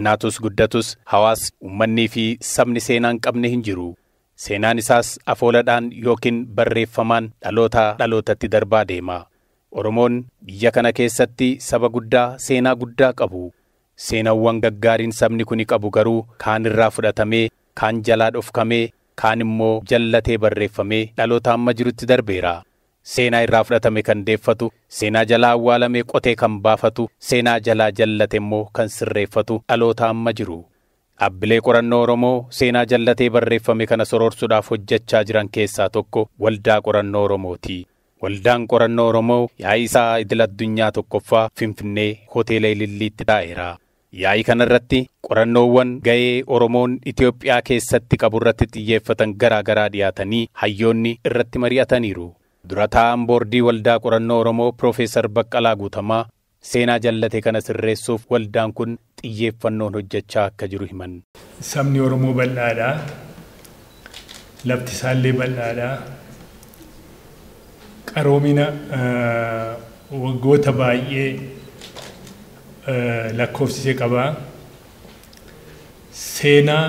xinnaatus guddatus hawaasni ummannii fi sabni seenaa hin qabne hin jiru. Seenaan isaas afooladhaan yookiin barreeffamaan dhalootaa dhalootatti darbaa deema. Oromoon biyya kana keessatti saba guddaa seenaa guddaa qabu. Seenaawwan gaggaariin sabni kuni qabu garuu kaan irraa fudhatamee, kaan jalaa dhofkamee, kaan immoo jallatee barreeffamee dhaloota amma jirutti darbeera. Seenaa irraa fudhatame kan deeffatu, seenaa jalaa awwaalame qotee kan baafatu, seenaa jalaa jallate immoo kan sirreeffatu dhaloota amma jiru. Dhaabbilee qorannoo Oromoo seenaa jallatee barreeffame kana soroorsuudhaaf hojjechaa jiran keessaa tokko waldaa qorannoo Oromooti. Waldaan qorannoo Oromoo yaa'ii isaa idil addunyaa tokkoffaa Finfinnee hoteela Ililliitti taa'eera. Yaa'ii kanarratti qorannoowwan ga'ee Oromoon Itoophiyaa keessatti qabu irratti xiyyeeffatan garaa garaa dhiyaatanii hayyoonni irratti mari'ataniiru. Dura taa'aan boordii waldaa qorannoo Oromoo Piroofeesar Baqqalaa Guutamaa seenaa jallate kana sirreessuuf waldaan kun xiyyeeffannoon hojjechaa akka jiru himan. Sabni Oromoo bal'aadha. Lafti isaallee bal'aadha. Qaroomina waggoota baay'ee lakkoofsisee qaba. Seenaa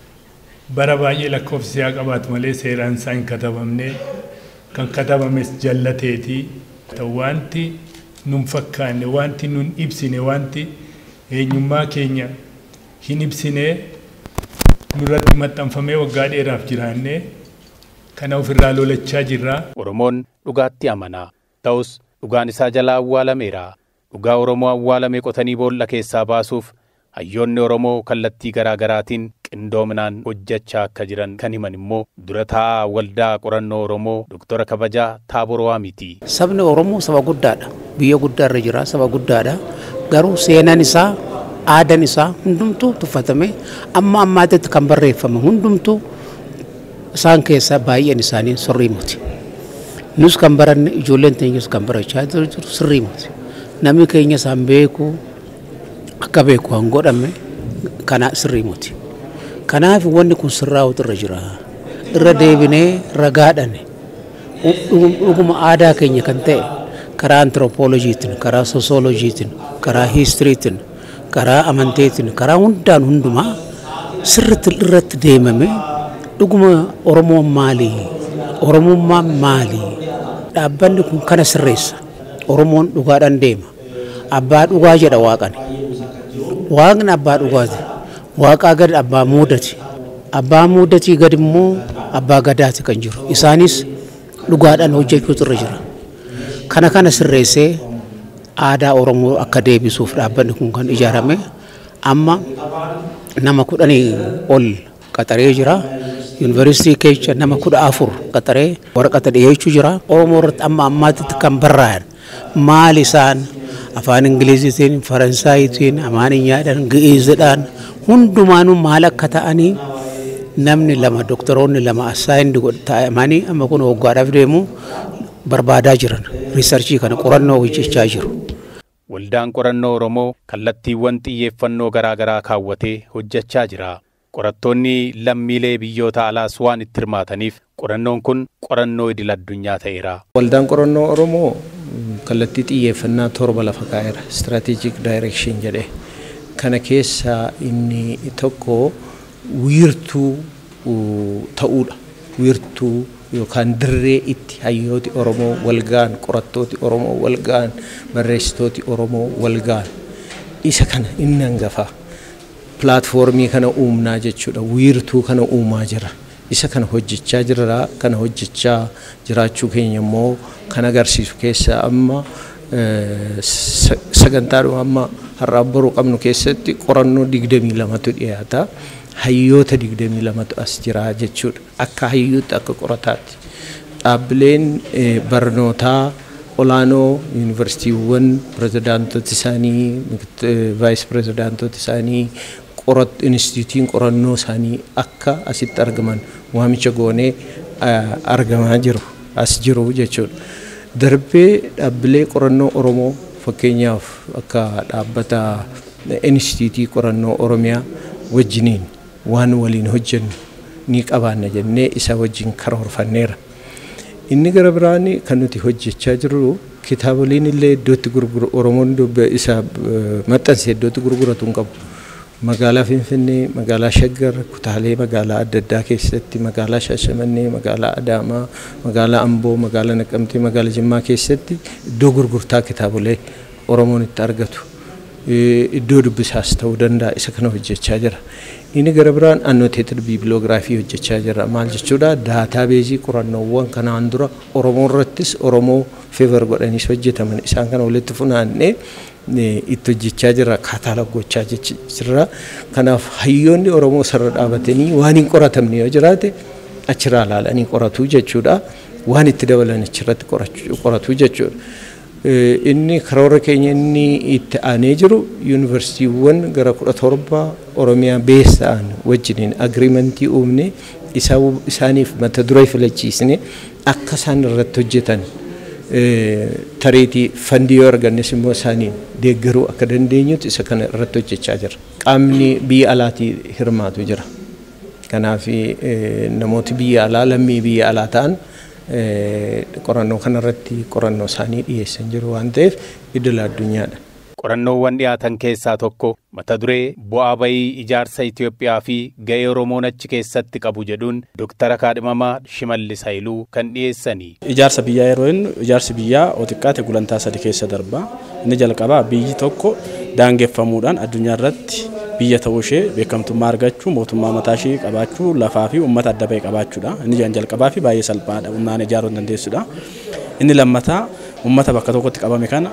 bara baay'ee lakkoofsisee haa qabaatu malee seeraan isaa hin katabamne kan katabames jallateeti. Wanti nun fakkaanne wanti nun ibsine wanti eenyummaa keenya hin ibsine nurratti maxxanfamee waggaa dheeraaf jiraanne kana ofirraa lolachaa jirra. Oromoon dhugaatti amana. Ta'us dhugaan isaa jalaa awwaalameera. Dhugaa Oromoo awwaalame qotanii boolla keessaa baasuuf hayyoonni Oromoo kallattii garaa garaatiin qindoominaan hojjechaa akka jiran kan himan immoo dura taa'aa waldaa qorannoo Oromoo Doktora Kabajaa Taabor Waamiti. Sabni Oromoo saba guddaadha. Biyya guddaarra jira saba guddaadha. Garuu seenaan isaa aadaan isaa hundumtuu tuffatame amma ammaatitti kan barreeffame hundumtuu isaan keessaa baay'een isaanii sirrii miti. Nus kan baranne ijoolleen teenyas kan barachaa jiru sirrii miti. Namni keenya isaan beeku akka beeku kan godhame kana sirrii miti. Kanaaf wanni kun sirraa'utu irra jira. Irra deebinee ragaadhaan dhuguma aadaa keenya kan ta'e karaa antiroopooloojiitiin, karaa sosooloojiitiin, karaa hiistiriitiin, karaa amanteetiin, karaa hundaan hundumaa sirriitti irratti deemame dhuguma Oromoon maali? Oromummaan maali? Dhaabbanni kun kana sirreessa. Oromoon dhugaadhaan deema. Abbaa dhugaa jedha waaqani. Waaqni abbaa dhugaati. Waaqaa gad abbaa muudati. Abbaa muudatii gad immoo abbaa gadaati kan jiru. Isaanis dhugaadhaan hojjechuutu irra jira. Kana kana sirreessee aadaa Oromoo akka deebisuuf dhaabbanni kun kan ijaarame amma nama kudhanii ol qaxaree jira. Yuunivarsiitii keessa nama kudha afur qaxaree waraqata dhiyeechuu jira. Oromoo irratti amma ammaatitti kan barraa'an maal isaan afaan Ingiliziitiin, Faransaayitiin, Amaaniyyaadhaan, Gi'iizidhaan hundumaanuu maal akka ta'anii namni lama doktoroonni lama assaayindi ta'amanii amma kun waggaadhaaf deemu barbaadaa jiran riisarchii kana qorannoo hojjechaa jiru. Waldaan qorannoo Oromoo kallattiiwwan xiyyeeffannoo garaa garaa kaawwatee hojjechaa jira. Qorattoonni lammiilee biyyoota alaas waan itti hirmaataniif qorannoon kun qorannoo idil addunyaa ta'eera. Waldaan qorannoo Oromoo kallattii xiyyeeffannaa torba lafa kaa'eera. Strategic Direction jedhee. Kana keessaa inni tokko wiirtuu ta'uudha. Wiirtuu yookaan dirree itti hayyooti Oromoo walgaan, qorattooti Oromoo walgaan, barreessitooti Oromoo walgaan. Isa kana inni hangafaa. pilaatfoormii kana uumnaa jechuudha. Wiirtuu kana uumaa jira. Isa kana hojjechaa jirra. Kana hojjechaa jiraachuu keenya immoo kan agarsiisu keessaa amma sagantaadhuma amma har'aa boruu qabnu keessatti qorannoo digdamii lamatu dhiyaata. Hayyoota digdamii lamatu as jira jechuudha. Akka hayyuutti akka qorataatti. Dhaabbileen barnootaa olaanoo yuunivarsiitiiwwan pirezidaantota isaanii vaayis pirezidaantota isaanii qorat instituutiin qorannoo isaanii akka asitti argaman waamicha goonee argamaa jiru as jiru jechuudha. Darbee dhaabbilee qorannoo Oromoo fakkeenyaaf akka dhaabbata instituutii qorannoo Oromiyaa wajjiniin waan waliin hojjennu ni qabaanna jennee isa wajjin karoorfanneera. Inni gara biraan kan nuti hojjechaa jirru kitaaboliin illee iddootti gurguru Oromoon isa maxxanse iddootti gurguratu hin qabu. magaalaa Finfinnee, magaalaa Shaggar, kutaalee magaalaa adda addaa keessatti, magaalaa Shaashamannee, magaalaa Adaamaa, magaalaa Amboo, magaalaa Naqamtee, magaalaa Jimmaa keessatti iddoo gurgurtaa kitaabolee Oromoon itti argatu. Iddoo dubbisaas ta'uu danda'a isa kana hojjechaa jira. Inni gara biraan annoteeted biibiloogiraafii hojjechaa jira. Maal jechuudha? Daataa beezii qorannoowwan kanaan dura Oromoo irrattis Oromoo feevar godhaniis hojjetaman isaan kana walitti funaannee itti hojjechaa jira kaataaloog gochaa jira. Kanaaf hayyoonni Oromoo sarara dhaabatanii waan hin qoratamne yoo jiraate achirraa ilaalanii qoratu jechuudha. Waan itti dabalan achirratti qoratu jechuudha. Inni karoora keenya inni itti aanee jiru yuunivarsiitiiwwan gara kudha torba Oromiyaa beessa'an wajjiniin agiriimentii uumne isaaniif mata duree filachiisne akka isaan irratti hojjetan tareetii fandii yoo argannes immoo isaaniin deeggaruu akka dandeenyutti isa kana irratti hojjechaa jira. Qaamni biyya alaatii hirmaatu jira. Kanaaf namooti biyya alaa lammii biyya alaa ta'an qorannoo kanarratti qorannoo isaanii dhiyeessan jiru waan ta'eef idil addunyaadha. Qorannoowwan dhiyaatan keessaa tokko mata duree bu'aa bayii ijaarsa Itoophiyaa fi ga'ee Oromoon achi keessatti qabu jedhuun Dooktara Kaadhimamaa Shimallis Haayiluu kan dhiyeessanii. Ijaarsa biyyaa yeroo jennu ijaarsi biyyaa xiqqaate gulantaa sadi keessa darba. Inni jalqabaa biyyi tokko daangeffamuudhaan addunyaa irratti biyya ta'uu ishee beekamtummaa argachuu mootummaa mataa ishee qabaachuu lafaa fi uummata adda bahee qabaachuudha. Inni jalqabaa fi baay'ee salphaadha humnaan ijaaruu dandeessudha. Inni lammataa uummata bakka tokkotti qabame kana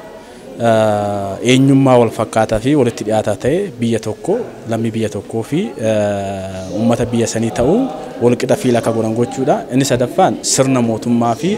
eenyummaa wal fakkaataa fi walitti dhiyaataa ta'e biyya tokko lammii biyya tokkoo fi uummata biyya sanii ta'uu walqixa fiila akka godhan gochuudha. Inni sadaffaan sirna mootummaa fi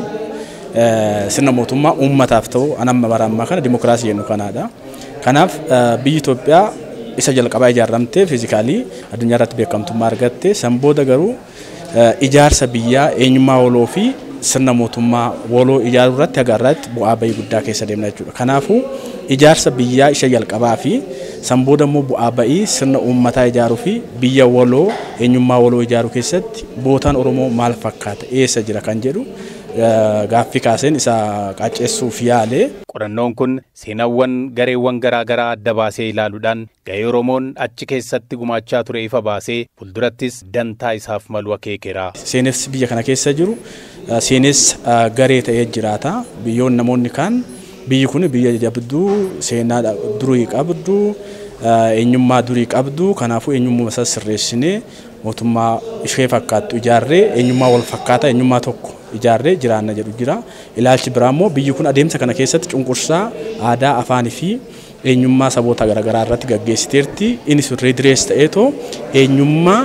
sirna mootummaa uummataaf ta'u anamma bara ammaa kana dimokiraasii jennu kanaadha. Kanaaf biyyi Itoophiyaa isa jalqabaa ijaaramtee fiizikaalii addunyaa irratti beekamtummaa argatte san booda garuu ijaarsa biyyaa eenyummaa waloo fi sirna mootummaa waloo ijaaruu irratti haga irratti bu'aa bayii guddaa keessa deemna jechuudha. Kanaafuu ijaarsa biyyaa isa jalqabaa fi san booda immoo bu'aa bayii sirna uummataa ijaaruu fi biyya waloo eenyummaa waloo ijaaruu keessatti bootaan Oromoo maal fakkaata eessa jira kan jedhu gaaffii kaaseen isa qaceessuuf yaale. Qorannoon kun seenaawwan gareewwan garaa garaa adda baasee ilaaluudhaan ga'ee Oromoon achi keessatti gumaachaa ture ifa baasee fuuldurattis dantaa isaaf malu akeekera. Seenessi biyya kana keessa jiru seenessi garee ta'ee jiraata. Biyyoon namoonni kaan biyyi kun biyya jabduu seenaa durii qabdu eenyummaa durii qabdu kanaafuu eenyummaa isaa sirreessinee mootummaa ishee fakkaattu ijaarree eenyummaa wal fakkaataa eenyummaa tokko ijaarree jiraanna jedhu jira. Ilaalchi biraa immoo biyyi kun adeemsa kana keessatti cunqursaa aadaa afaanii fi eenyummaa saboota garaagaraa irratti gaggeessiteerti. Innis ridirees ta'eetoo eenyummaa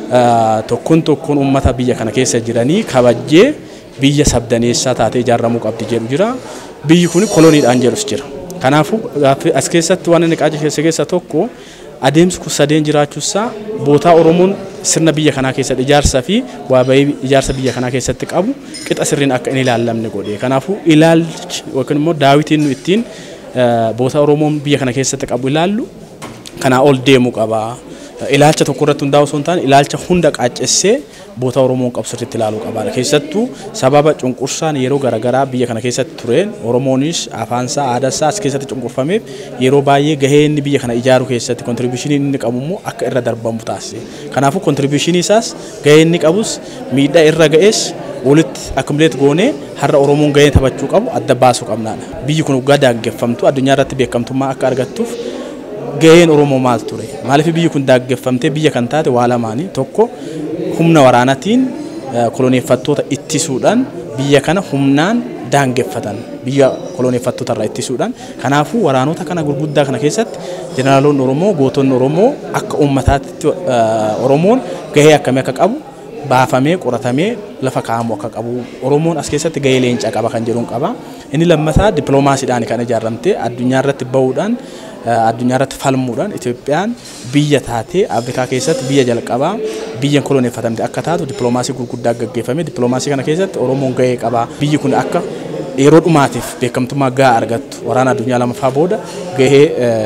tokkoon tokkoon uummata biyya kana keessa jiranii kabajjee biyya sabdaneessaa taatee ijaaramuu qabdi jedhu jira. Biyyi kun koloniidhaan jedhus jira. Kanaafuu as keessatti waan inni qajeelche keessa tokko adeemsi kun sadeen jiraachuusaa bootaa Oromoon sirna biyya kanaa keessatti ijaarsa fi waa bahii ijaarsa biyya kanaa keessatti qabu qixa sirriin akka inni ilaallamne godhe. Kanaafuu ilaalchi yookiin immoo daawitiin nu ittiin bootaa Oromoon biyya kana keessatti qabu ilaallu kanaa ol deemuu qaba. Ilaalcha tokko irratti hundaa'u osoo hin taane ilaalcha hunda qaaccessee bootaa Oromoon qabu sirriitti ilaaluu qaba. Keessattuu sababa cunqursaan yeroo garaagaraa biyya kana keessatti tureen Oromoonis afaansaa aadaasaa as keessatti cunqurfameef yeroo baay'ee gahee inni biyya kana ijaaruu keessatti kontribiishinii inni qabu immoo akka irra darbamu taasise. Kanaafuu kontribiishinii isaas gahee inni qabus miidhaa irra ga'es walitti akkamileet goonee har'a Oromoon gahee taphachuu qabu adda baasuu qabnaadha. Biyyi kun waggaa daangeffamtu addunyaa irratti beekamtummaa akka argattuuf gaheen Oromoo maal ture? Maaliif biyyi kun daangeffamtee biyya kan taate waa lamaanii tokko humna waraanaatiin koloneeffattoota ittisuudhaan biyya kana humnaan daangeffatan biyya koloneeffattoota irraa ittisuudhaan kanaafuu waraanota kana gurguddaa kana keessatti jeneraaloonni Oromoo gootonni Oromoo akka uummataatti Oromoon gahee akkamii akka qabu baafamee qoratamee lafa kaa'amu akka qabu Oromoon as keessatti gahee leencaa qaba kan jedhuun qaba inni lammataa dippiloomaasiidhaan kan ijaaramtee addunyaa irratti bahuudhaan addunyaa irratti falmuudhaan Itoophiyaan biyya taatee Afrikaa keessatti biyya jalqabaa biyya koloneeffatamte akka taatu dippiloomaasii gurguddaa gaggeeffame dippiloomaasii kana keessatti Oromoon gahee qaba biyyi kun akka yeroo dhumaatiif beekamtummaa gahaa argattu waraana addunyaa lamaffaa booda gahee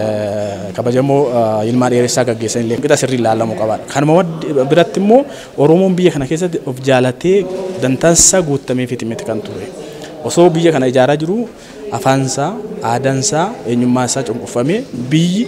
kabajamoo ilmaan dheeressaa gaggeessan illee qixa sirrii ilaalamuu qabaadha. Kanuma biratti immoo Oromoon biyya kana keessatti of jaalatee dantaansaa guutamee fitimete kan ture. Osoo biyya kana ijaaraa jiru afaansaa, aadaansaa, eenyummaa isaa cunqurfamee biyyi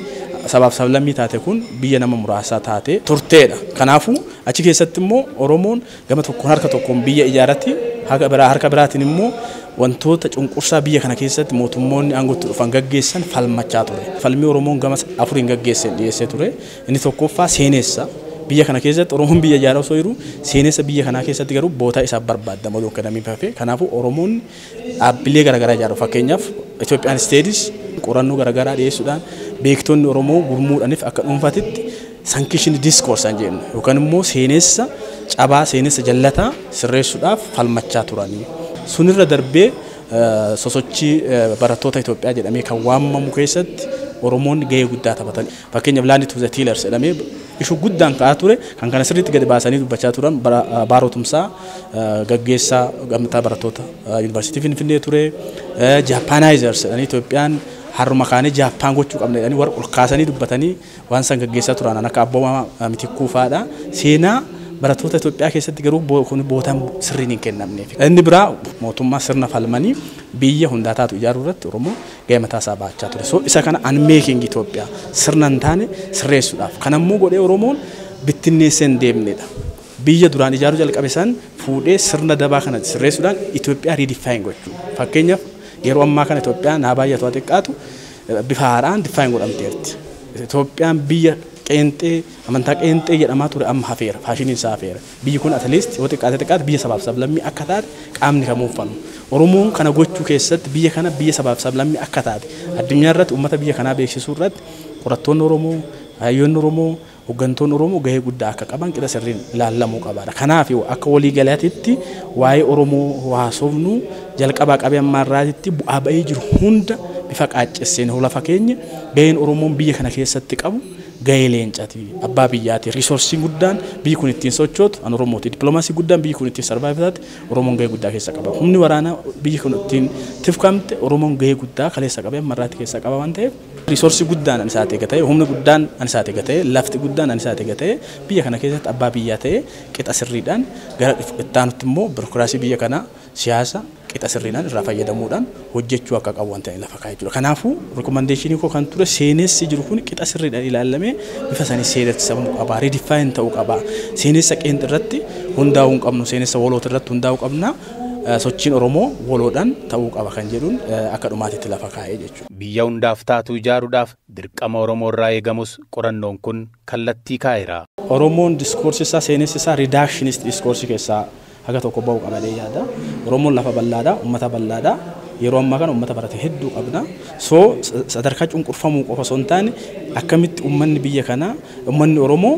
sabaaf sablammii taate kun biyya nama muraasaa taate turteedha. Kanaafuu achi keessatti immoo Oromoon gama tokkoon harka tokkoon biyya ijaaratti harka biraa harka biraatiin immoo wantoota cunqursaa biyya kana keessatti mootummoonni aangootti dhufan gaggeessan falmachaa ture. Falmii Oromoon gama afuriin gaggeessan dhiyeessee ture. Inni tokkoffaa seenessa. Biyya kana keessatti Oromoon biyya ijaaraa osoo jiru seenessa biyya kanaa keessatti garuu bootaa isaaf barbaadama oduu akkanamii hafe. Kanaafuu Oromoon dhaabbilee garaagaraa ijaaru. Fakkeenyaaf Itoophiyaan Steedis qorannoo garaagaraa dhiyeessuudhaan beektonni Oromoo gurmuudhaaniif akka dhuunfaatitti sankishin diskoorsan jennu yookaan immoo seenessa cabaa seenessa jallataa sirreessuudhaaf falmachaa turanii. Sunirra darbee sosochii barattoota Itoophiyaa jedhamee kan waamamu keessatti Oromoonni gahee guddaa taphatan. Fakkeenyaaf laandi tuuza tiilers jedhamee ishuu guddaan ka'aa ture kan kana sirriitti gadi baasanii dubbachaa turan baarotumsaa gaggeessaa gamtaa barattoota yuunivarsiitii Finfinnee ture. Jaappaanaayizers jedhanii Itoophiyaan harma kaanii Jaappaan gochuu qabna jedhanii warra ol kaasanii dubbatanii waan san gaggeessaa turan akka abboomaa mitikkuu fa'aadha. Seenaa barattoota Itoophiyaa keessatti garuu bootaan sirriin hin kennamneef. Inni biraa mootummaa sirna falmanii biyya hundaa taatu ijaaruu irratti Oromoo gahee mataa isaa baachaa ture. So isa kana unmaking Itoophiyaa sirna hin taane sirreessuudhaaf. Kan ammoo godhee Oromoon bittinneessee hin deemnedha. Biyya duraan ijaaruu jalqabe san fuudhee sirna dabaa kana sirreessuudhaan Itoophiyaa riidifaayin gochuu. Fakkeenyaaf yeroo ammaa kana Itoophiyaa naa baay'atu haa xiqqaatu bifa haaraan difaayin godhamteerti. Itoophiyaan biyya qeenxee amantaa qeenxee jedhamaa ture amma hafeera faashiniin isaa hafeera biyyi kun atleast yoo xiqqaate xiqqaate biyya sabaaf sablammii akka taate qaamni kamuu uffannu oromoon kana gochuu keessatti biyya kana biyya sabaaf sablammii akka taate addunyaa irratti uummata biyya kanaa beeksisuu irratti qorattoonni oromoo hayyoonni oromoo hooggantoonni oromoo gahee guddaa akka qaban qixa sirriin ilaallamuu qabaadha kanaaf akka waliigalaatitti waa'ee oromoo haasofnu jalqabaa qabee ammaarraatitti bu'aa ba'ee jiru hunda bifa qaaccesseen lafa keenya gaheen oromoon biyya kana keessatti qabu gahee leencaati abbaa biyyaati riisorsiin guddaan biyyi kun ittiin sochootu an oromooti dippiloomaasii guddaan biyyi kun ittiin sarvaayivaati oromoon gahee guddaa keessa qaba humni waraanaa biyyi kun ittiin tifkamte oromoon gahee guddaa kaleessa qabee marraatti keessa qaba waan ta'eef riisorsii guddaan an isaati eega ta'e humni guddaan an isaati eega ta'e lafti guddaan an isaati eega ta'e biyya kana keessatti abbaa biyyaa ta'e qixa sirriidhaan gara ittaanutti immoo birokiraasii biyya kanaa siyaasa qixa sirriidhaan irraa fayyadamuudhaan hojjechuu akka qabu waan ta'e lafa kaa'ee jira. Kanaafuu rikomandeeshinii koo kan ture seenessi jiru kun qixa sirriidhaan ilaalamee bifa sanii seenessamuu qaba. Riidifaayin ta'uu qaba. Seenessa qeenxi irratti hundaa'uu hin qabnu. Seenessa woloota irratti hundaa'uu qabna. Sochiin Oromoo woloodhaan ta'uu qaba kan jedhuun akka dhumaatitti lafa kaa'ee jechuudha. Biyya hundaaf taatu ijaaruudhaaf dirqama Oromoo irraa eegamus qorannoon kun kallattii kaa'eera. Oromoon diskoorsii isaa seenessi isaa riidaakshinist diskoorsii keessaa haga tokko ba'u qabalee yaada. Oromoon lafa bal'aadha, uummata bal'aadha. Yeroo ammaa kana uummata barate hedduu qabna. So sadarkaa cunqurfamuu qofa osoo hin taane akkamitti uummanni biyya kanaa uummanni Oromoo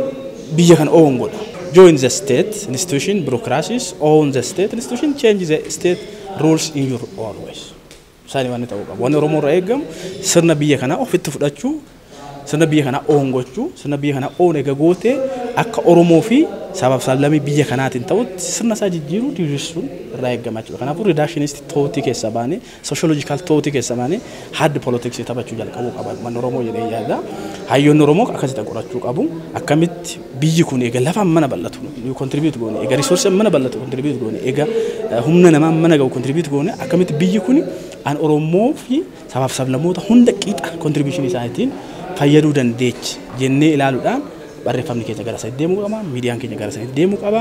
biyya kana oowwan godha. Join the state institution, bureaucracies, own the state institution, change the state rules in your own ways. Isaanii waan ta'uu qabu. Wanni Oromoo irraa eegamu sirna biyya kanaa ofitti fudhachuu sirna biyya kanaa oon gochuu sirna biyya kanaa oon eega gootee akka Oromoo fi sabaaf sablammii biyya kanaatiin ta'utti sirna isaa jijjiiruu diriirsuun irraa eegama jechuudha. Kanaafuu ridaashinisti tootii keessa baanee sooshooloojikaal tootii keessa baanee haddi poolitiksii taphachuu jalqabuu qaba. Manni Oromoo jedhee yaada. Hayyoonni Oromoo akkasitti qorachuu qabu. Akkamitti biyyi kun eega lafaan mana bal'atu kontribiut goone eega riisoorsiin mana bal'atu kontribiut goone eega humna namaa mana gahu kontribiut goone akkamitti biyyi kun an Oromoo fi sabaaf sablammoota hunda qixa kontribiishinii isaaniitiin fayyaduu dandeechi jennee ilaaluudhaan barreeffamni keenya gara sanitti deemuu qaba miidiyaan keenya gara sanitti deemuu qaba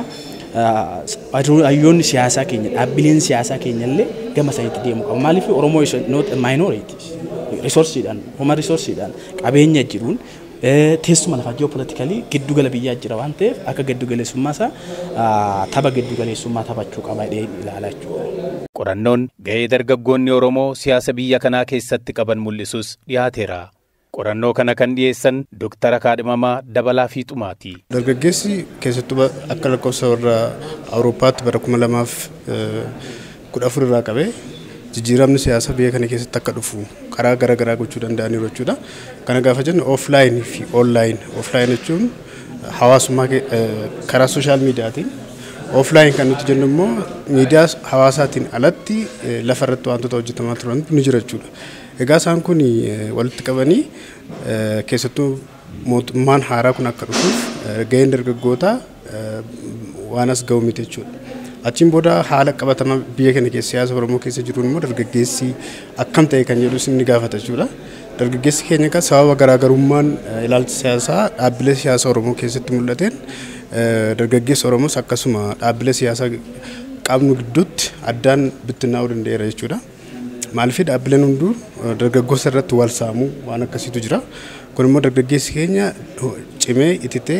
hayyoonni siyaasaa keenya dhaabbileen siyaasaa keenya illee gama sanitti deemuu qaba maaliif oromoo is not a minority riisorsiidhaan huma riisorsiidhaan qabeenya jiruun teessuma lafaa ji'opolitikalii giddugala biyyaa jira waan ta'eef akka giddugaleessummaa isaa tapha giddugaleessummaa taphachuu qaba jedhee ilaalaa jechuudha. Qorannoon ga'ee dargaggoonni Oromoo siyaasa biyya kanaa keessatti qaban mul'isus dhiyaateera. Qorannoo kana kan dhiyeessan Dooktara Kaadhimamaa Dabalaa Fiixumaati. Dargaggeessi keessattuu akka lakkoofsa warra Awurooppaatti bara kuma lamaaf kudha afur irraa qabee jijjiiramni siyaasaa biyya kana keessatti akka dhufu karaa garaa garaa gochuu danda'aniiru jechuudha. Kana gaafa jennu ooflaayin fi oonlaayin. Ooflaayin jechuun hawaasummaa karaa sooshaal miidiyaatiin ooflaayin kan nuti jennu immoo miidiyaa hawaasaatiin alatti lafa irratti wantoota hojjetamaa turan ni jira jechuudha. Egaa isaan kun walitti qabanii keessattuu mootummaan haaraa kun akka dhufuuf gaheen dargaggootaa waan as ga'u miti jechuudha. Achiin booda haala qabatamaa biyya kana keessa siyaasa Oromoo keessa jiru immoo dargaggeessi akkam ta'e kan jedhu ni gaafata jechuudha. dargaggeessi keenya kan sababa garaagarummaan ilaalcha siyaasaa dhaabbilee siyaasaa Oromoo keessatti mul'ateen dargaggeessi Oromoos akkasuma dhaabbilee siyaasaa qabnu gidduutti addaan bittinnaa'uu danda'eera jechuudha. Maaliif dhaabbileen hunduu dargaggoota irratti wal saamuu waan akkasiitu jira. Kun immoo dargaggeessi keenya cimee ititee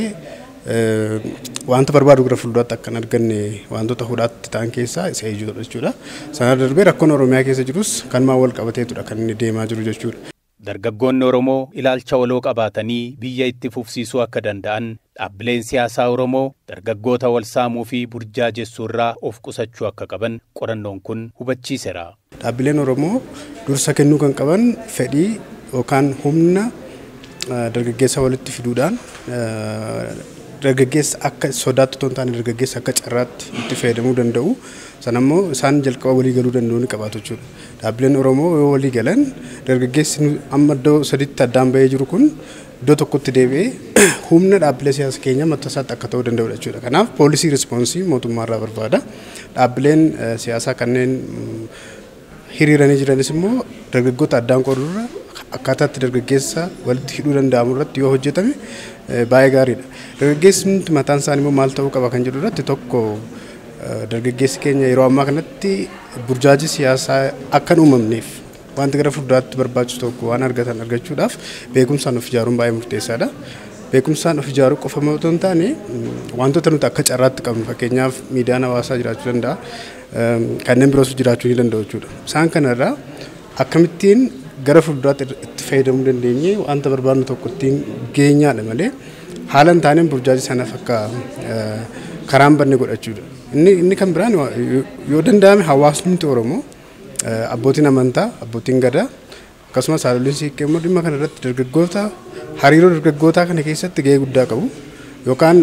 wanta barbaadu gara fuulduraatti akka hin arganne wantoota hudhaatti ta'an keessaa isa ijoodha jechuudha. Sana darbee rakkoon Oromiyaa keessa jirus kanumaan wal qabateetudha kan inni deemaa jiru jechuudha. Dargaggoonni Oromoo ilaalcha waloo qabaatanii biyya itti fufsiisuu akka danda'an dhaabbileen siyaasaa Oromoo dargaggoota wal saamuu fi burjaajessuu irraa of qusachuu akka qaban qorannoon kun hubachiiseera. Dhaabbileen Oromoo dursa kennuu kan qaban fedhii yookaan humna dargaggeessa walitti fiduudhaan dargaggeessa akka sodaatti otoo hin taane dargaggeessa akka carraatti itti fayyadamuu danda'u. Sana immoo isaan jalqaba walii galuu danda'u ni qabaatu jechuudha. Dhaabbileen Oromoo yoo walii galan dargaggeessi amma iddoo sadiitti addaan bahee jiru kun iddoo tokkotti deebi'ee humna dhaabbilee siyaasa keenya mataa isaatti akka ta'uu danda'udha jechuudha. Kanaaf poolisii rispoonsii mootummaarraa barbaada. Dhaabbileen siyaasaa kanneen hiriiranii jiranis immoo dargaggoota addaan qoodurra akkaataatti dargaggeessa walitti hidhuu danda'amu irratti yoo hojjetame baay'ee gaariidha. Dargaggeessi mataan isaanii immoo maal ta'uu qaba kan jedhu irratti tokko dargaggeessi keenya yeroo ammaa kanatti burjaajii siyaasaa akka hin uumamneef wanti gara fuulduraatti barbaachisu tokko waan argatan argachuudhaaf beekumsaan of ijaaruun baay'ee murteessaadha. Beekumsaan of ijaaruu qofa otoo hin taane wantoota nuti akka carraatti qabnu fakkeenyaaf miidiyaan hawaasaa jiraachuu danda'a. Kanneen biroos jiraachuu ni danda'u jechuudha. Isaan kanarraa akkamittiin gara fuulduraatti itti fayyadamuu dandeenye wanta barbaadnu tokko ittiin geenyaadha malee haala hin taaneen burjaajii sanaaf akka karaan banne godhachuudha. Inni inni kan biraan yoo danda'ame hawaasni Oromoo abbootiin amantaa abbootiin gadaa akkasumas haadholiin siiqqee immoo dhimma kana irratti dargaggoota hariiroo dargaggootaa kana keessatti gahee guddaa qabu yookaan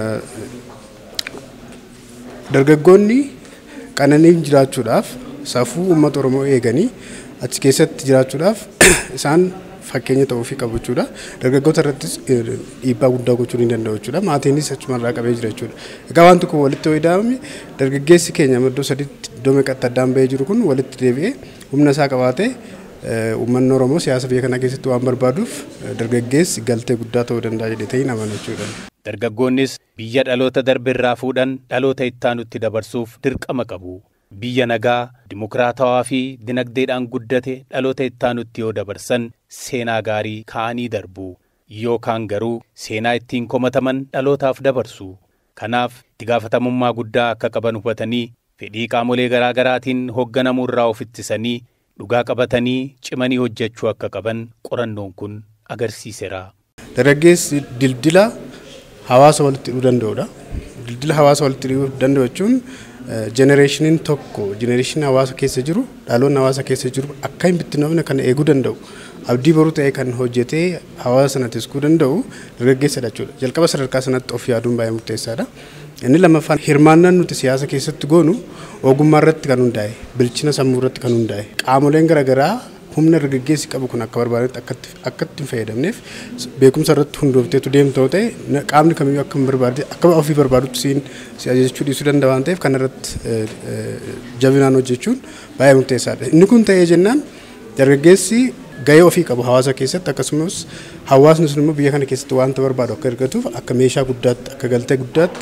dargaggoonni qananii jiraachuudhaaf safuu uummata Oromoo eeganii achi keessatti jiraachuudhaaf isaan fakkeenya ta'uu fi qabu jechuudha. Dargaggoota irrattis dhiibbaa guddaa gochuu ni danda'u jechuudha. Maatiinis achumarraa qabee jira jechuudha. Egaa wanti kun walitti fayyadamame dargaggeessi keenya iddoo sadiitti iddoo meeqatti addaan bahee jiru kun walitti deebi'ee humna isaa qabaatee uummanni Oromoo siyaasa biyya kana keessatti waan barbaaduuf dargaggeessi galtee guddaa ta'uu danda'a jedhee ta'in amana jechuudha. Dargaggoonnis biyya dhaloota darbe irraa fuudhan dhaloota ittaanutti dabarsuuf dirqama qabu. Biyya nagaa, dimokiraatawaa fi dinagdeedhaan guddate dhaloota ittaanutti yoo dabarsan seenaa gaarii kaa'anii darbu. Yookaan garuu seenaa ittiin komataman dhalootaaf dabarsu. Kanaaf itti gaafatamummaa guddaa akka qaban hubatanii fedhii qaamolee garaa garaatiin hoogganamuu irraa of ittisanii dhugaa qabatanii cimanii hojjechuu akka qaban qorannoon kun agarsiiseera. Dargaggeessi dildila hawaasa walitti hidhuu danda'udha. Dildila hawaasa walitti hidhuu danda'u jechuun jenereeshiniin tokko jenereeshinii hawaasa keessa jiru dhaloonni hawaasa keessa jiru akka hin bittinnoofne kan eeguu danda'u abdii boruu ta'ee kan hojjetee hawaasa sana tiskuu danda'u dargaggeessadha jechuudha. Jalqaba sadarkaa sanatti of yaaduun baay'ee murteessaadha. Inni lammaffaan hirmaannaan nuti siyaasa keessatti goonu ogummaa irratti kan hundaa'e bilchina sammuu irratti kan hundaa'e qaamoleen garaagaraa humna dargaggeessi qabu kun akka barbaadetti akka itti hin fayyadamneef beekumsa irratti hundoofteetu deemtoo ta'e qaamni kamiyyuu akka barbaade akka ofii barbaadutti siin si ajajachuu dhiisuu danda'a waan ta'eef kana irratti jabinaan hojjechuun baay'ee murteessaadha. Inni kun ta'ee jennaan dargaggeessi gahee ofii qabu hawaasa keessatti akkasumas hawaasni sun immoo biyya kana keessatti wanta barbaadu akka argatuuf akka meeshaa guddaatti akka galtee guddaatti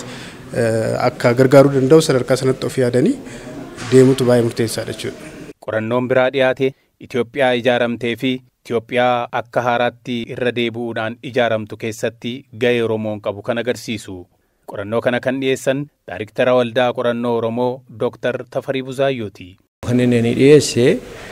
akka gargaaruu danda'u sadarkaa sanatti of yaadanii deemutu baay'ee murteessaadha jechuudha. Qorannoon biraa dhiyaate Itoophiyaa ijaaramtee fi Itoophiyaa akka haaraatti irra deebi'uudhaan ijaaramtu keessatti gahee Oromoon qabu kan agarsiisu. Qorannoo kana kan dhiyeessan Daariktara Waldaa Qorannoo Oromoo Dooktar Tafarii Buzaayyooti. Kan inni dhiyeesse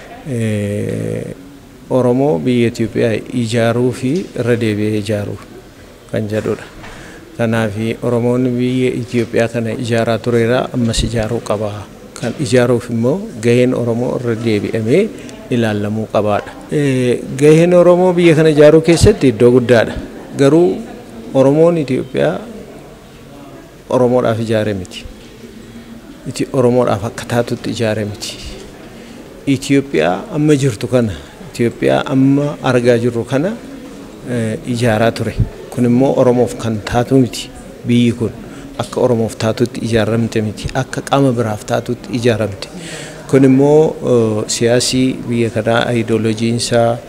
Oromoo biyya Itoophiyaa ijaaruu fi irra deebi'ee ijaaruu kan jedhudha. Kanaaf Oromoon biyya Itoophiyaa kana ijaaraa tureera ammas ijaaruu qaba. Kan ijaaruuf immoo gaheen Oromoo irra deebi'amee ilaalamuu qabaadha. Gaheen Oromoo biyya kana ijaaruu keessatti iddoo guddaadha. Garuu Oromoon Itoophiyaa Oromoodhaaf ijaare miti. Oromoodhaaf akka taatutti ijaare miti. Itoophiyaa amma jirtu kana Itoophiyaa amma argaa jirru kana ijaaraa ture. Kun immoo Oromoof kan taatu miti biyyi kun. akka oromoof taatutti ijaaramte miti akka qaama biraaf taatutti ijaaramte kun immoo siyaasii biyya kanaa ayidooloojiinsaa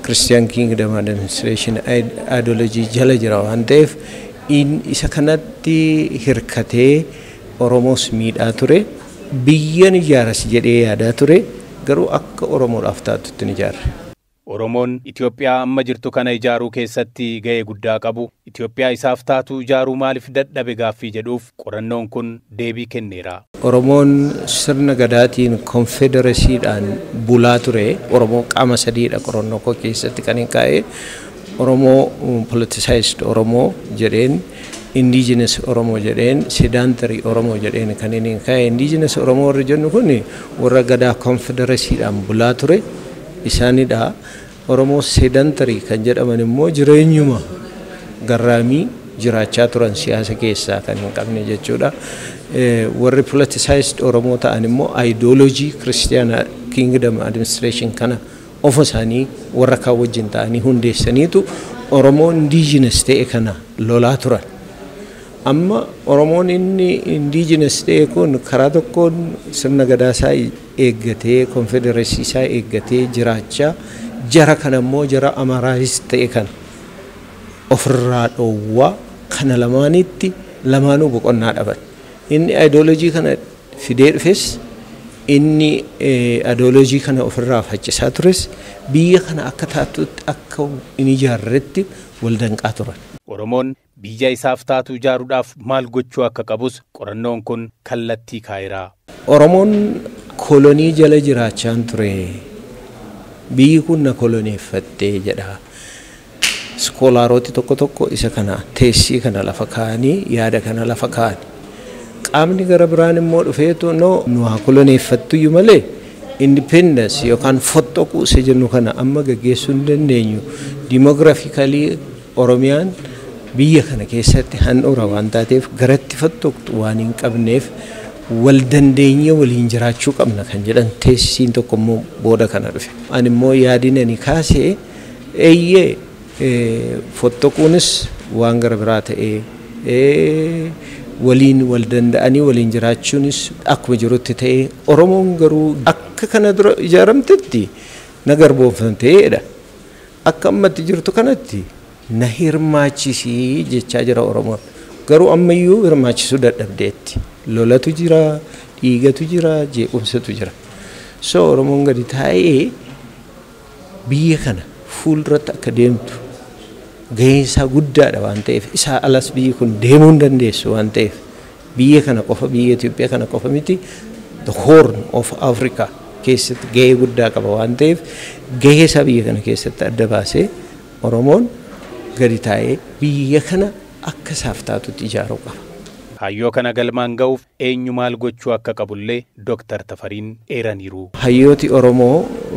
Christian Kingdom Administration ideology jala jira waan ta'eef isa kanatti hirkatee Oromoos miidhaa ture biyyan ijaaras jedhee yaadaa ture garuu akka Oromoodhaaf taatutti ni ijaarre. Oromoon Itoophiyaa amma jirtu kana ijaaruu keessatti ga'ee guddaa qabu. Itoophiyaa isaaf taatu ijaaruu maaliif dadhabe gaaffii jedhuuf qorannoon kun deebii kenneera. Oromoon sirna gadaatiin konfedereesiidhaan bulaa ture. Oromoo qaama sadiidha qorannoo koo keessatti kan hin kaa'e. Oromoo politicized Oromoo jedheen indigenous Oromoo jedheen sedentary Oromoo jedheen kan inni hin kaa'e. Indigenous Oromoo warri jennu kun warra gadaa konfedereesiidhaan bulaa ture. Isaanidha. Oromoo sedentary kan jedhaman immoo jireenyuma garraamii jiraachaa turan siyaasa keessaa kan hin qabne jechuudha. Warri politicized Oromoo ta'an immoo ideoloojii Kiristiyaana Kingdom Administration kana ofa isaanii warra kaan wajjin ta'anii hundeessaniitu Oromoo indigenous ta'e kana lolaa turan. Amma Oromoon inni indigenous ta'e kun karaa tokkoon sirna gadaasaa eeggatee konfedereesii isaa eeggatee jiraachaa jara kana immoo jara amaraayis ta'e kana ofirraa dhoowwaa kana lamaanitti lamaanuu boqonnaa dhaban. Inni ideoloojii kana fidee dhufes inni ideoloojii kana ofirraa faccisaa tures biyya kana akka taatutti akka hin ijaarretti wal danqaa turan. Oromoon biyya isaaf taatu ijaaruudhaaf maal gochuu akka qabus qorannoon kun kallattii kaa'eera. Oromoon kolonii jala jiraachaan ture. Biyyi kun na koloneeffattee jedha. Iskoolaarooti tokko tokko isa kana teessii kana lafa kaa'anii yaada kana lafa kaa'ani. Qaamni gara biraan immoo dhufeetu no nu haa koloneeffattuyyuu malee independence yookaan fottoquu isa jennu kana amma gaggeessuu hin dandeenyu. Dimogiraafikalii Oromiyaan biyya kana keessatti handhuura waan taateef garatti fottoqxu waan hin qabneef wal dandeenye waliin jiraachuu qabna kan jedhan teessisiin tokko immoo booda kana dhufe. Ani immoo yaadin ani kaasee eeyyee fottoquunis waan gara biraa ta'ee waliin wal danda'anii waliin jiraachuunis akkuma jirutti ta'ee Oromoon garuu akka kana dura ijaaramtetti na garboomfamteedha. Akka ammatti jirtu kanatti na hirmaachisii jechaa jira Oromoon. Garuu ammayyuu hirmaachisuu dadhabdeetti. Lolatu jira, dhiigatu jira, jeequmsatu jira. So Oromoon gadi taa'ee biyya kana fuulduratti akka deemtu gaheen isaa guddaadha waan ta'eef isaa alas biyyi kun deemuu hin dandeessu waan ta'eef biyya kana qofa biyya Itoophiyaa kana qofa miti the horn of Africa keessatti gahee guddaa qaba waan ta'eef gahee isaa biyya kana keessatti adda baasee Oromoon gadi taa'ee biyya kana akka isaaf taatutti ijaaruu qaba. Hayyoo kana galmaan ga'uuf eenyu maal gochuu akka qabullee Dooktar Tafariin eeraniiru. Hayyooti Oromoo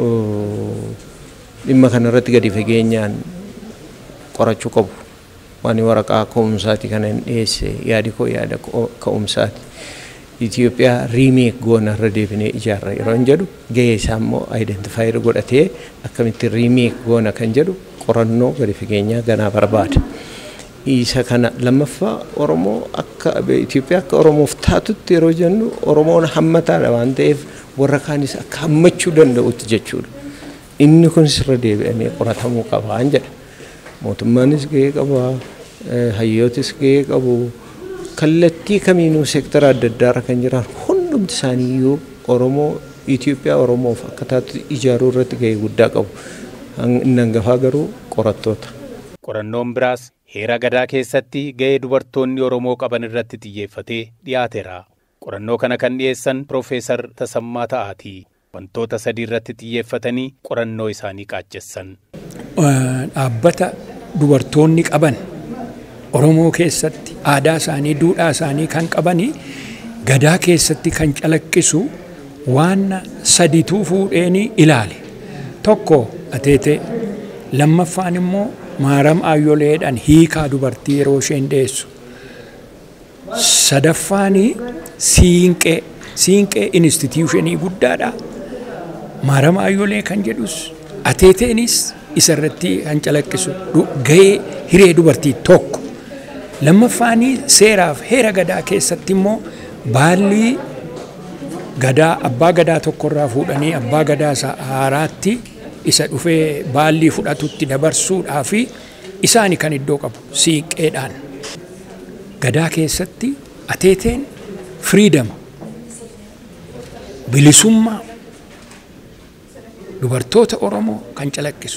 dhimma kanarratti gadi fageenyaan qorachuu qabu. Waan waraqaa ka'umsaati kana hin dhiyeesse yaadi koo yaada ka'umsaati. Itoophiyaa riimeek goona irra deebinee ijaarra yeroo hin jedhu gahee isaa immoo aayidentifaayir godhatee akkamitti riimeek goona kan jedhu qorannoo gadi fageenyaa ganaa barbaada. Isa kana lammaffaa Oromoo akka Itoophiyaa akka Oromoof taatutti yeroo jennu Oromoon hammataadha waan ta'eef warra kaanis akka hammachuu danda'utti jechuudha. Inni kun sirra deebi'amee qoratamuu qaba an jedha. Mootummaanis gahee qaba, hayyootis gahee qabu. Kallattii kamiinuu seektara adda addaarra kan jiran hundumti isaaniiyyuu Oromoo Itoophiyaa Oromoof akka taatutti ijaaruu irratti gahee guddaa qabu. Inni hangafaa garuu qorattoota. Qorannoon biraas heera gadaa keessatti ga'ee dubartoonni Oromoo qaban irratti xiyyeeffatee dhiyaateera. Qorannoo kana kan dhiyeessan Piroofeesar Tasammaa Ta'aatii. Wantoota sadii irratti xiyyeeffatanii qorannoo isaanii qaaccessan. Dhaabbata dubartoonni qaban Oromoo keessatti aadaa isaanii, duudhaa isaanii kan qabanii gadaa keessatti kan calaqqisu waan sadituu fuudheeni ilaale. Tokko ateetee lammaffaan immoo maaram aayyoleedhaan hiikaa dubartii yeroo isheen deessu. Sadaffaan siinqee siinqee instituushinii guddaadha. Maaram aayyolee kan jedhus ateeteenis isarratti kan calaqqisu gahee hiree dubartii tokko. Lammaffaan seeraaf heera gadaa keessatti immoo baalli gadaa abbaa gadaa tokkorraa fuudhanii abbaa gadaa isaa haaraatti isa dhufee baallii fudhatutti dabarsuudhaa fi isaani kan iddoo qabu siiqqeedhaan. Gadaa keessatti ateeteen firiidama bilisummaa dubartoota Oromoo kan calaqqisu.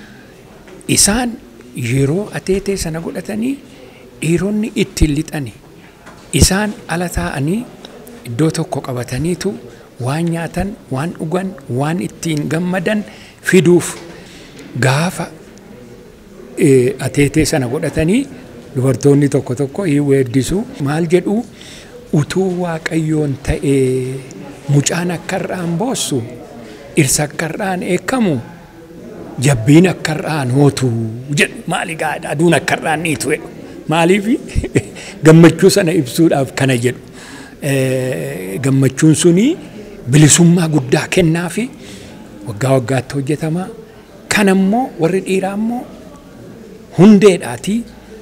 Isaan yeroo ateetee sana godhatanii dhiironni ittiin lixanii isaan ala taa'anii iddoo tokko qabataniitu waan nyaatan, waan dhugan, waan ittiin gammadan fiduuf gaafa ateetee sana godhatanii dubartoonni tokko tokko hin weeddisu maal jedhu utuu waaqayyoon ta'ee mucaan akka irraan boossu dhirsa akka irraan eekkamu jabbiin akka irraan hootu jedhu maali gaadha aduun akka irraan niitu jedhu maaliif gammachuu sana ibsuudhaaf kana jedhu gammachuun suni bilisummaa guddaa kennaa fi waggaa waggaatti hojjetama kan ammoo warri dhiiraa ammoo hundeedhaatii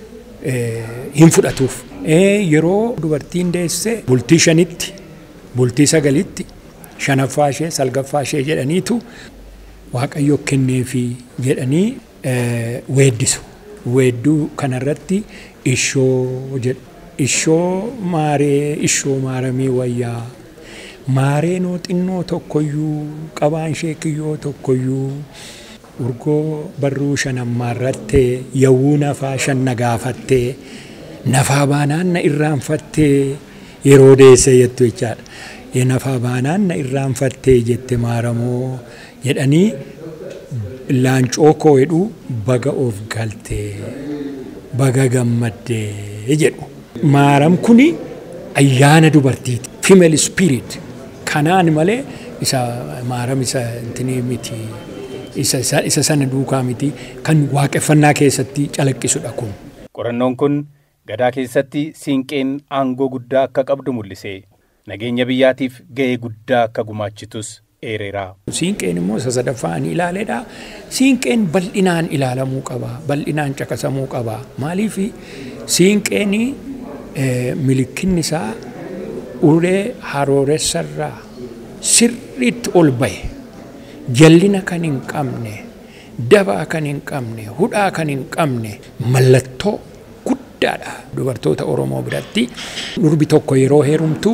hin fudhatuuf. Yeroo dubartiin deesse bultii shanitti bultii sagalitti shanaffaa ishee salgaffaa ishee jedhaniitu waaqayyo kenneefi jedhanii weeddisu. Weedduu kanarratti ishoo jedhu. Ishoo maaree ishoo maaramii wayyaa maaree noo xinnoo tokkoyyuu qabaan ishee kiyyoo tokkoyyuu urgoo barruu shanammaarrattee yawuu nafaa shan na gaafattee nafaa baanaan na irraanfattee yeroo deesse jettu jechaadha. Nafaa baanaan na irraanfattee jette maaramoo jedhanii laancoo koo jedhu baga of galtee baga gammaddee jedhu. Maaram kuni ayyaana dubartiiti. Female spirit. Kanaan malee isa maaram isa intinii miti. Isa sana duukaa miti. Kan waaqeffannaa keessatti calaqqisudha kun. Qorannoon kun gadaa keessatti siinqeen aangoo guddaa akka qabdu mul'ise. Nageenya biyyaatiif ga'ee guddaa akka gumaachitus eereera. Siinqeen immoo isa sadaffaa ni ilaaleedha. Siinqeen bal'inaan ilaalamuu qaba. Bal'inaan caqasamuu qaba. Maaliif siinqeen milikinni isaa ulee harooressarraa sirriitti ol bahe jallina kan hin qabne dabaa kan hin qabne hudhaa kan hin qabne mallattoo guddaadha dubartoota Oromoo biratti. Durbi tokko yeroo heerumtu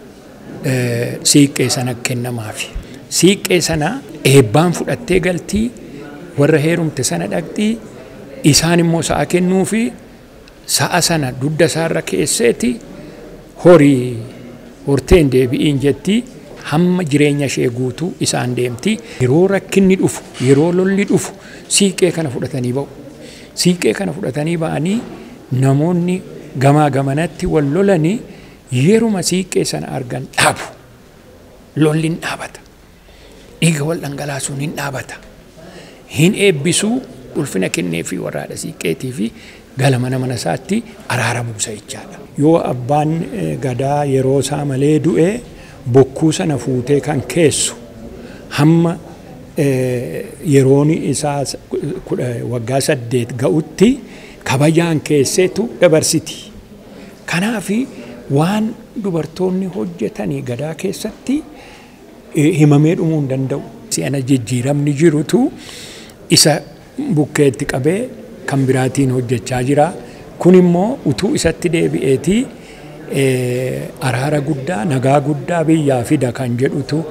siiqqee sana kennamaafi. Siiqqee sana eebbaan fudhattee galtii warra heerumte sana dhaqxii isaan immoo sa'a kennuufi sa'a sana dugda isaarra keesseeti horii horteen deebi'iin jetti hamma jireenya ishee guutuu isaan deemti. Yeroo rakkinni dhufu yeroo lolli dhufu siiqqee kana fudhatanii ba'u. Siiqqee kana fudhatanii ba'anii namoonni gamaa gamanatti wal lolanii yeruma siiqqee sana argan dhaabu. Lolli hin dhaabata. Dhiiga wal dhangalaasuun hin dhaabata. Hin eebbisuu ulfina kennee fi warraadha siiqqeetii fi gala mana mana isaatti araara buusa jechaadha. Yoo abbaan gadaa yeroo isaa malee du'e bokkuu sana fuutee kan keessu hamma yeroon isaa waggaa saddeet ga'utti kabajaan keesseetu dabarsiti. Kanaaf waan dubartoonni hojjetanii gadaa keessatti himamee dhumuu hin danda'u. Si'ana jijjiiramni jirutu isa bukkeetti qabee kan biraatiin hojjechaa jira. Kun immoo utuu isatti deebi'eetii araara guddaa nagaa guddaa biyyaa fida kan jedhutu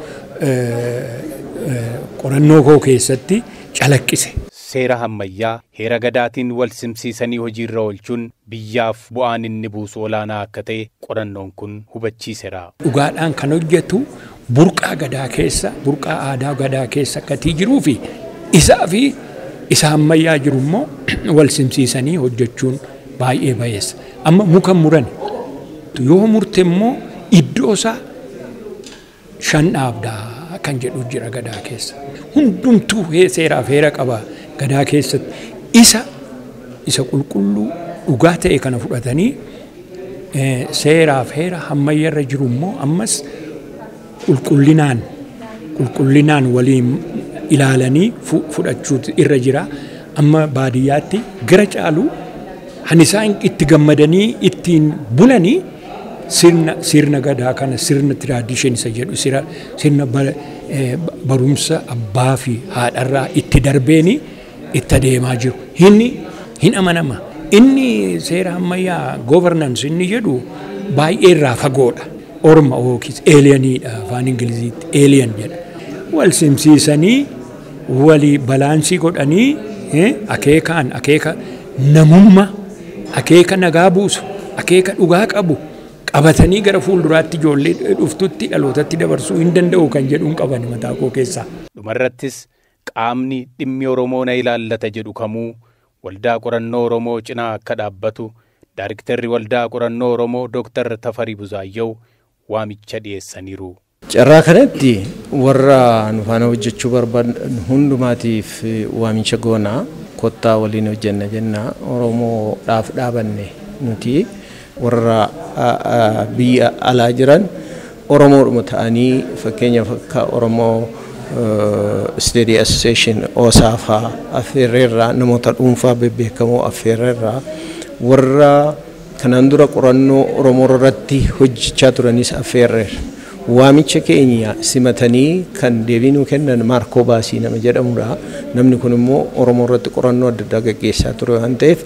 qorannoo koo keessatti calaqqise. Seera hammayyaa heera gadaatiin wal simsiisanii hojiirra oolchuun biyyaaf bu'aan inni buusu olaanaa akka ta'e qorannoon kun hubachiiseera. Dhugaadhaan kan hojjetu burqaa gadaa keessa burqaa aadaa gadaa keessa akkatii jiruu fi isaa fi isa ammayyaa jiru immoo wal simsiisanii hojjechuun baay'ee bayeessa. Amma muka muran yoo murte immoo iddoo isaa shan dhaabdaa kan jedhu jira gadaa keessa. Hundumtuu seeraaf heera qaba gadaa keessatti. Isa isa qulqulluu dhugaa ta'e kana fudhatanii seeraaf heera hammayyarra jiru immoo ammas qulqullinaan qulqullinaan waliin ilaalanii fudhachuu irra jira. Amma baadiyyaatti gara caalu han isaan itti gammadanii ittiin bulanii sirna sirna gadaa kana sirna tiraadishin isa jedhu sira sirna barumsa abbaa fi haadharraa itti darbeeni itti adeemaa jiru. Inni hin amanama. Inni seera ammayyaa governance inni jedhu baay'ee irraa fagoodha. Orma yookiis eeliyaniidha afaan Ingiliziitti eeliyan jedha. Wal simsiisanii walii balaansii godhanii akeekaan akeeka namummaa akeeka nagaa buusu akeeka dhugaa qabu qabatanii gara fuulduraatti ijoollee dhuftutti dhalootatti dabarsuu hin danda'u kan jedhuun qaban mataa koo keessaa. Dhumarrattis qaamni dhimmi Oromoo na ilaallata jedhu kamuu waldaa qorannoo Oromoo cinaa akka dhaabbatu Daayiriktarri waldaa qorannoo Oromoo Dooktar Tafarii Buzaayyoo waamicha dhiyeessaniiru. Carraa kanatti warra nu faana hojjechuu barbaadan hundumaatiif waamicha goonaa kottaa waliin hojjenna jenna Oromoodhaaf dhaabanne nuti warra biyya alaa jiran Oromoodhuma ta'anii fakkeenyaaf akka Oromoo Steady Association Osaafaa affeerreerraa namoota dhuunfaa bebbeekamoo affeerreerraa warra kanaan dura qorannoo Oromoo irratti hojjechaa turanis affeerreerra. Waamicha keenya simatanii kan deebii nuu kennan Maarkoo Baasii nama jedhamudha. Namni kun immoo Oromoo irratti qorannoo adda addaa gaggeessaa ture waan ta'eef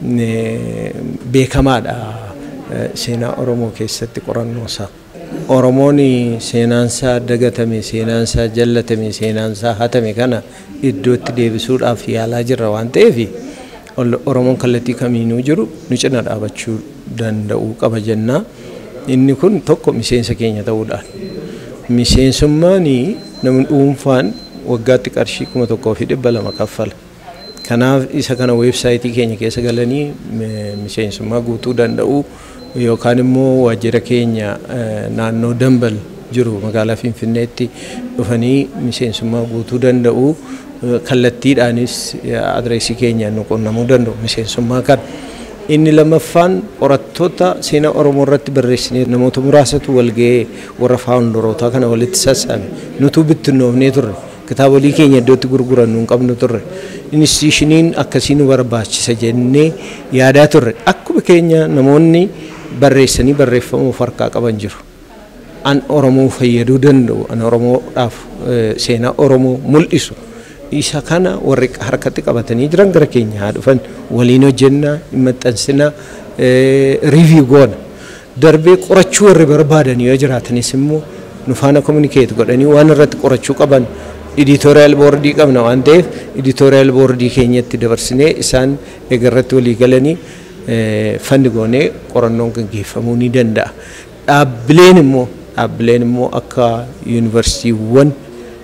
beekamaadha seenaa Oromoo keessatti qorannoo isaa. Oromoon seenaansaa dagatame, seenaansaa jallatame, seenaansaa hatame kana iddootti deebisuudhaaf yaalaa jirra waan ta'eef Oromoon kallattii kamiinuu jiru nu cina dhaabachuu danda'uu qaba jennaa. Inni kun tokko miseensa keenya ta'uudhaan. Miseensummaan namni dhuunfaan waggaatti qarshii kuma tokkoo fi dhibba lama kaffala. Kanaaf isa kana weebsaayitii keenya keessa galanii miseensummaa guutuu danda'u yookaan immoo waajjira keenya naannoo Dambal jiru magaalaa Finfinneetti dhufanii miseensummaa guutuu danda'u kallattiidhaanis adreesii keenyaan nu qunnamuu danda'u miseensummaa kana. Inni lammaffaan qorattoota seenaa Oromoo irratti barreessinee namoota muraasatu walga'ee warra faawundarootaa kana walitti sassaabe nutuu bittinnoofnee turre kitaabolee keenya iddootti gurguran nuun qabnu turre inistitiyushiniin akkasii nu barbaachisa jennee yaadaa turre akkuma keenya namoonni barreessanii barreeffamuuf harkaa qaban jiru. An Oromoo fayyaduu danda'u an Oromoodhaaf seenaa Oromoo mul'isu. isa kana warri harkatti qabatanii jiran gara keenya haa dhufan waliin hojjennaa maxxansina riiviyuu goona darbee qorachuu warri barbaadan yoo jiraatanis immoo nu faana kominikeet godhanii waan irratti qorachuu qaban iditooriyaal boordii qabna waan ta'eef iditooriyaal boordii keenyatti dabarsinee isaan egarratti walii galanii fanni goonee qorannoon gaggeeffamuu ni danda'a. Dhaabbileen immoo dhaabbileen immoo akka yuunivarsiitiiwwan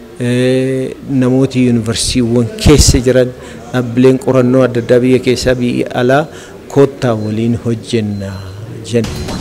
namooti yuunivarsiitiiwwan keessa jiran dhaabbileen qorannoo adda addaa biyya keessaa biyya alaa koottaa waliin hojjennaa jenna.